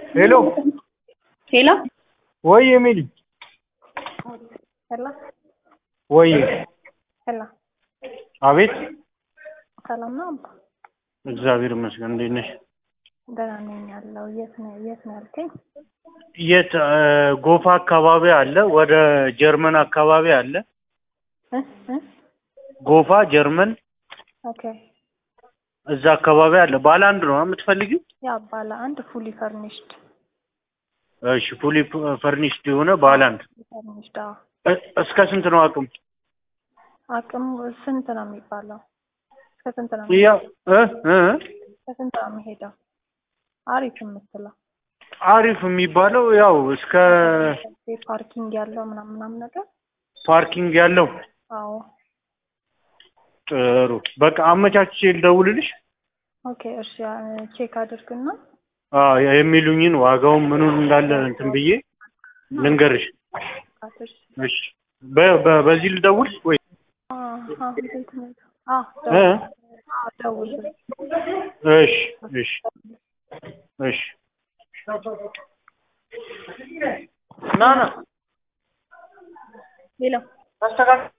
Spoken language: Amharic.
ሄሎ ሄሎ ወይ ኤሚሊ ሄሎ ወይ ሄሎ አቤት ሰላም ነው አባ? እግዚአብሔር ይመስገን እንዴት ነሽ ደህና ነኝ ያለው የት ነው የት ነው ያልከኝ? የት እ ጎፋ አካባቢ አለ ወደ ጀርመን አካባቢ አለ እ እ ጎፋ ጀርመን ኦኬ እዛ አካባቢ አለ ባለ አንድ ነው የምትፈልጊው ያ ባለ አንድ ፉሊ ፈርኒሽድ እሺ ፉሊ ፈርኒሽድ የሆነ ባለ አንድ ፈርኒሽድ አዎ እ- እስከ ስንት ነው አቅም አቅም ስንት ነው የሚባለው? እስከ ስንት ነው ያ እ እ እስከ ስንት ነው የሚሄደው? አሪፍ የምትለው አሪፍ የሚባለው ያው እስከ ፓርኪንግ ያለው ምናምን ምናምን ነገር ፓርኪንግ ያለው አዎ ጥሩ በቃ አመቻችቼ ልደውልልሽ ኦኬ እሺ ቼክ አድርግና አዎ የሚሉኝን ዋጋውን ምኑን እንዳለ እንትን ብዬ ልንገርሽ አትሽ እሺ በ- በ- በዚህ ልደውል ወይ አዎ ቤት ነው አዎ እ ደውል እሺ እሺ እሺ ና ና ሌላ ተስተካክል